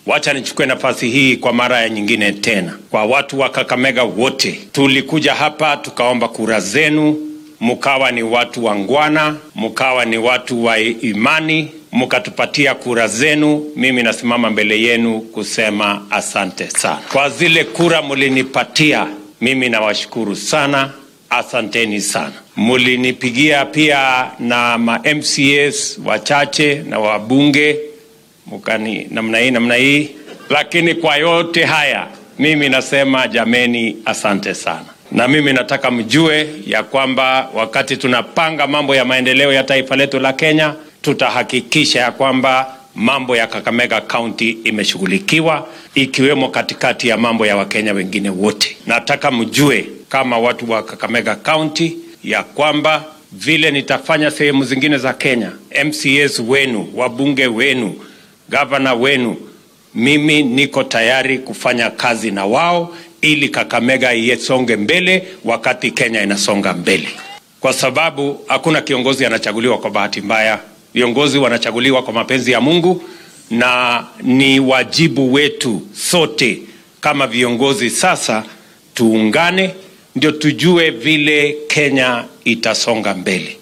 Wacha nichukue nafasi hii kwa mara ya nyingine tena, kwa watu wa Kakamega wote, tulikuja hapa tukaomba kura zenu, mkawa ni watu wangwana, mkawa ni watu wa imani, mkatupatia kura zenu. Mimi nasimama mbele yenu kusema asante sana kwa zile kura mulinipatia. Mimi nawashukuru sana, asanteni sana. Mulinipigia pia na ma MCAs wachache na wabunge mukani namna hii namna hii, lakini kwa yote haya mimi nasema jameni, asante sana. Na mimi nataka mjue ya kwamba wakati tunapanga mambo ya maendeleo ya taifa letu la Kenya, tutahakikisha ya kwamba mambo ya Kakamega County imeshughulikiwa ikiwemo katikati ya mambo ya Wakenya wengine wote. Nataka mjue kama watu wa Kakamega County ya kwamba vile nitafanya sehemu zingine za Kenya, MCAs wenu, wabunge wenu, gavana wenu, mimi niko tayari kufanya kazi na wao ili Kakamega isonge mbele wakati Kenya inasonga mbele, kwa sababu hakuna kiongozi anachaguliwa kwa bahati mbaya. Viongozi wanachaguliwa kwa mapenzi ya Mungu, na ni wajibu wetu sote kama viongozi sasa tuungane, ndio tujue vile Kenya itasonga mbele.